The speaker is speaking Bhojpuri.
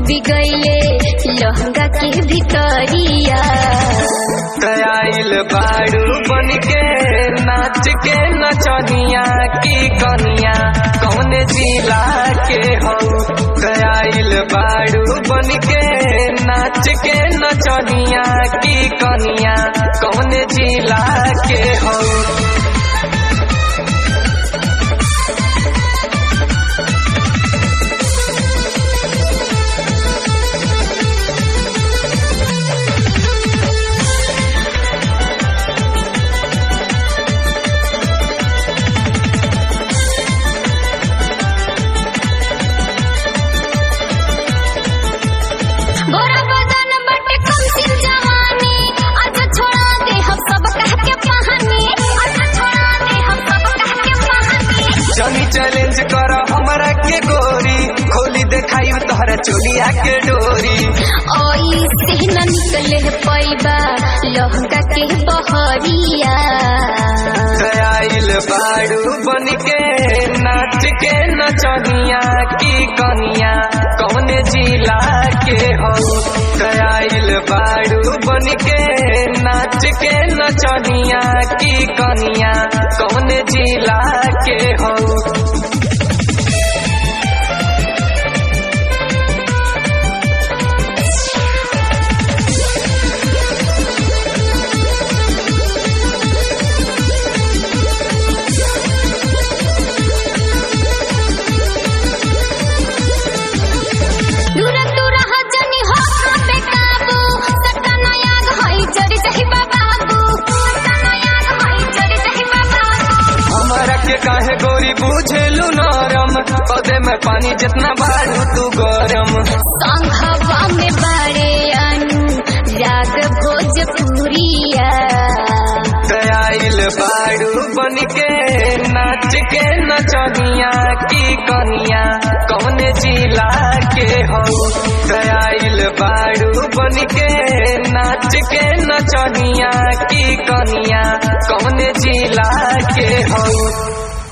डूबी गईले लहंगा के भितरिया आइल बाड़ू बन के नाच के नचनिया की कनिया कौन जिला के हो आइल बाड़ू बन के नाच के नचनिया की कनिया कौन जिला के हो गोरा बदन बटे कम सिन जवानी अच्छा छोड़ा दे हम सब कह के कहानी अच्छा छोड़ा दे हम सब कह के कहानी चली चैलेंज कर हमरा के गोरी खोली देखाई तोहरा चोलिया के डोरी ओई से न निकले पैबा लहंगा के बहरिया आइल बाड़ू बन के नाच के नचनिया की कनिया कौन जिला के हो आइल बाड़ू बन के नाच के नचनिया की कनिया कौन जिला के हो दूर दूर हजनी हो पे काबू सतना याद होई जड़ी सही बाबू सतना याद होई जड़ी सही बाबू हमरा के काहे गोरी बुझेलू नरम पौधे में पानी जितना बाड़ू तू गरम संघवा में बड़े अनु राग भोजपुरिया आइल बाड़ू बन के नाच के नचनिया की कनिया कौन जिला के हो आइल बाड़ू बन के नाच के नचनिया की कनिया कौन जिला के हो